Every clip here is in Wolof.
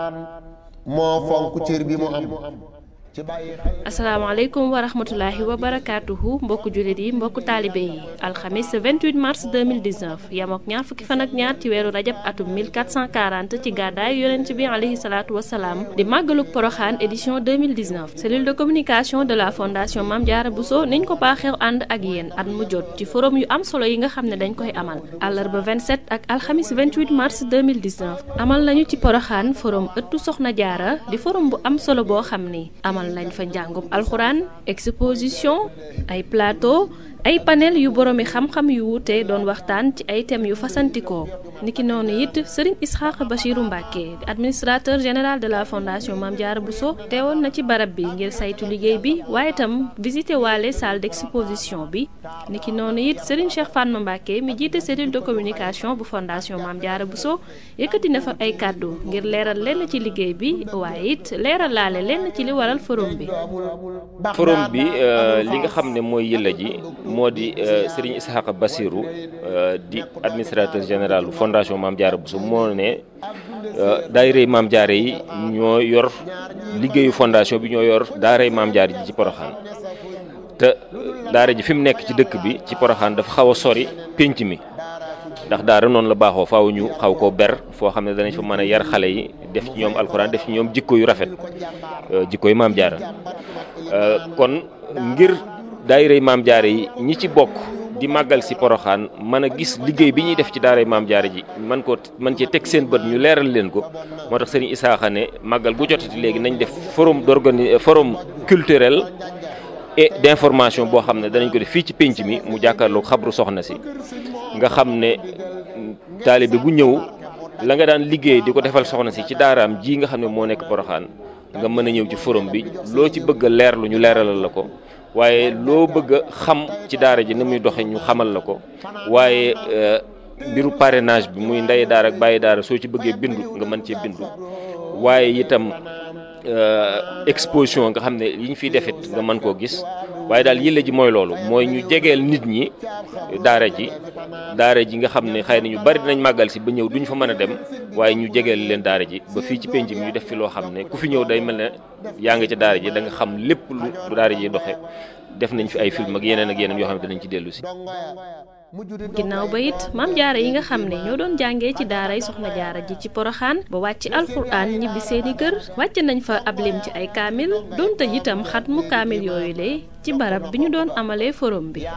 moo fonk cër bi mu am ci bàyyi xel asalaamaaleykum wa rahmatulahi wa barakaatuhu mbokku jullit yi mbokku taalibe yi alxamis 28 mars 2019 yamook ñaar fukki fan ak ñaar ci weeru rajab atum 1440 ci gàddaay yonent bi alayhi salaatu wasalaam di màggaluk poroxaan édition 2019 cellule de communication de la fondation Mame Diarra Bousso niñ ko baaxeew ànd ak yéen at mu jot ci forum yu am solo yi nga xam ne dañ koy amal àllarba 27 ak alxamis 28 mars 2019 amal nañu ci poroxaan forum ëttu soxna jaara di forum bu am solo boo xam ni amal nañ fa njàngum alxuraan exposition ay plateau ay panel yu boroomi xam-xam yu wuute doon waxtaan ci ay thèmes yu fasantikoo niki noonu it sëriñ Isxaaq Bachiru Mbàkke administrateur général de la fondation Mame Diarra Bousso teewoon na ci barab bi ngir saytu liggéey bi waaye itam visité waale salle d'exposition bi niki noonu it sëriñ Cheikh Fatma Mbàkke mi jiite cellule de communication bu fondation Mame Diarra Bousso yëkkati na fa ay kàddu ngir leeral lenn ci liggéey bi waaye it leeral laale lenn ci li waral forum bi forum bi li nga xam ne mooy yëlla ji moo di Serigne Ishaqa Bassirou di administrateur général bu fondation Mame Diarra Bousso moo ne daayirey Mame Diarra yi ñoo yor liggéeyu fondation bi ñoo yor daaray Mame Diarra ji ci Poroxaan te daara ji fi mu nekk ci dëkk bi ci Poroxaan dafa xaw a sori pénc mi ndax daara noonu la baaxoo faaw ñu xaw koo ber foo xam ne danañ fa mën a yar xale yi def ci ñoom alxuraan def ci ñoom jikko yu rafet jikko yu Mame Diarra kon ngir daayirey Mame Diarra yi ñi ci bokk di màggal si poroxaan mën a gis liggéey bi ñuy def ci daaray Mame Diarra ji man ko man cee teg seen bët ñu leeral leen ko moo tax sëriñ Isaaxa ne màggal gu jotati léegi nañ def forum d'organi forum culturel et d'information boo xam ne danañ ko def fii ci pénc mi mu jàkkaarloog xabru soxna si nga xam ne taalibe bu ñëw la nga daan liggéey di ko defal soxna si ci daaraam ji nga xam ne moo nekk poroxaan nga mën a ñëw ci forum bi loo ci bëgg a leerlu ñu leeralal la ko waaye loo bëgg a xam ci daara ji ni muy doxe ñu xamal la ko waaye mbiru parrainage bi muy ndey daara ak bàyyi daara soo ci bëggee bindu nga mën cee bindu waaye itam exposition nga xam ne yi ñu fiy defit nga mën koo gis waaye daal yële ji mooy loolu mooy ñu jegeel nit ñi daara ji daara ji nga xam ne xëy na ñu bari dinañ màggal si ba ñëw duñ fa mën a dem waaye ñu jegeel leen daara ji ba fii ci penc mi ñu def fi loo xam ne ku fi ñëw day mel ne yaa ngi ca daara ji da nga xam lépp lu daara ji doxe def nañ fi ay film ak yeneen ak yeneen yoo xam ne dinañ ci dellu si. ginnaaw ba it Mame Diarra yi nga xam ne ñoo doon jàngee ci daaray Soxna Jaara ji ci Poroxaan ba wàcc alxuraan ñibbi seeni kër wàcc nañ fa ab lim ci ay kaamil doon tëj itam xat mu kaamil yooyu le ci barab bi ñu doon amalee forum bi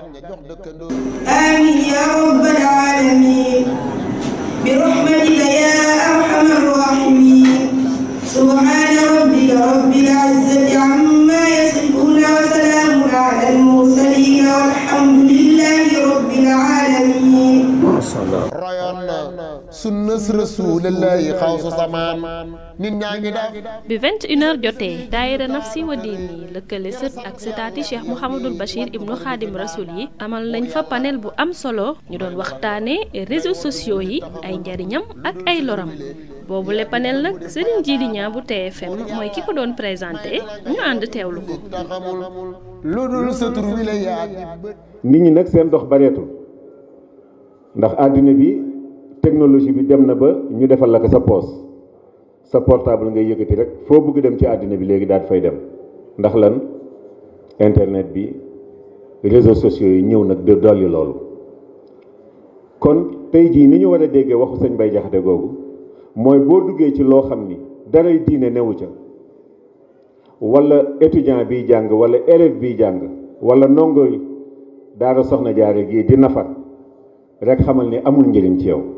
آمين يا رب العالمين برحمتك يا أرحم الراحمين سبحان ربك رب العزة عما يصفون وسلام على المرسلين والحمد لله رب العالمين royoon na sunnas rasulillahi xawsu samaan nit ñaa ngi def bi 21h jotee daayira nafsi wa diini lëkkale sët ak sëtaati cheikh mouhamadul bachir ibnu xaadim rasul yi amal nañ fa panel bu am solo ñu doon waxtaane réseaux sociaux yi ay njariñam ak ay loram boobu le panel nag Serigne Djili Niang bu TFM mooy ki ko doon présenté ñu ànd teewlu ko te xamul lu dul sa tur wi la yaa di bët nit ñi nag seen dox bareetul ndax àddina bi technologie bi dem na ba ñu defal la ko sa poos sa portable ngay yëkkati rek foo bëgg dem ci àddina bi léegi daal fay dem ndax lan internet bi réseaux sociaux yi ñëw nag de dolli loolu kon tey jii ni ñu war a déggee waxu sëñ Bay Jaxate googu mooy boo duggee ci loo xam ni daray diine newu ca wala étudiant biy jàng wala élève biy jàng wala ndongo daara soxna jaare gii di nafar rek xamal ni amul njëriñ ci yow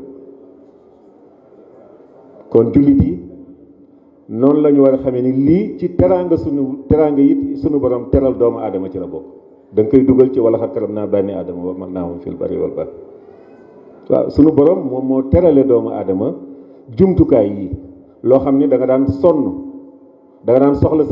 kon jullit yi noonu la ñu war a xamee ni lii ci teraanga sunu teraanga it sunu borom teral doomu aadama ci la bokk da nga koy dugal ci wala xat karam naa bànni aadama wa man naa moom fil bari wal bar waaw sunu borom moom moo terale doomu aadama jumtukaay yi loo xam ni da nga daan sonn da nga daan soxla